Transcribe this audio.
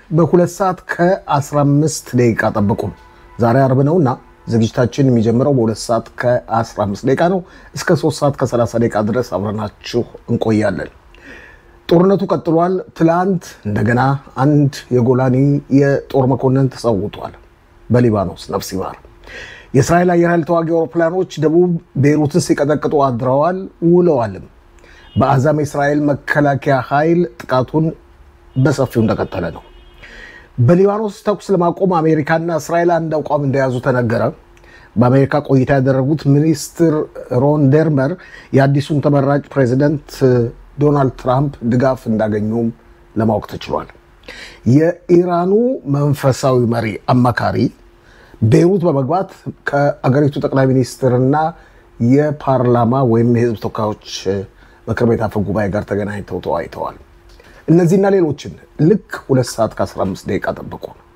በሁለት ሰዓት ከ15 ደቂቃ ጠብቁን። ዛሬ አርብ ነውና ዝግጅታችን የሚጀምረው በሁለት ሰዓት ከ15 ደቂቃ ነው። እስከ 3 ሰዓት ከ30 ደቂቃ ድረስ አብረናችሁ እንቆያለን። ጦርነቱ ቀጥሏል። ትላንት እንደገና አንድ የጎላኒ የጦር መኮንን ተሰውቷል። በሊባኖስ ነፍስ ይማር። የእስራኤል አየር ኃይል ተዋጊ አውሮፕላኖች ደቡብ ቤይሩትን ሲቀጠቅጡ አድረዋል ውለዋልም። በአዛም የእስራኤል መከላከያ ኃይል ጥቃቱን በሰፊው እንደቀጠለ ነው። በሊባኖስ ተኩስ ለማቆም አሜሪካና እስራኤል አንድ አቋም እንደያዙ ተነገረ። በአሜሪካ ቆይታ ያደረጉት ሚኒስትር ሮን ደርመር የአዲሱን ተመራጭ ፕሬዚደንት ዶናልድ ትራምፕ ድጋፍ እንዳገኙም ለማወቅ ተችሏል። የኢራኑ መንፈሳዊ መሪ አማካሪ ቤይሩት በመግባት ከአገሪቱ ጠቅላይ ሚኒስትርና የፓርላማ ወይም የሕዝብ ተወካዮች ምክር ቤት አፈ ጉባኤ ጋር ተገናኝተው ተወያይተዋል። እነዚህና ሌሎችን ልክ ሁለት ሰዓት ከ15 ደቂቃ ጠብቁ።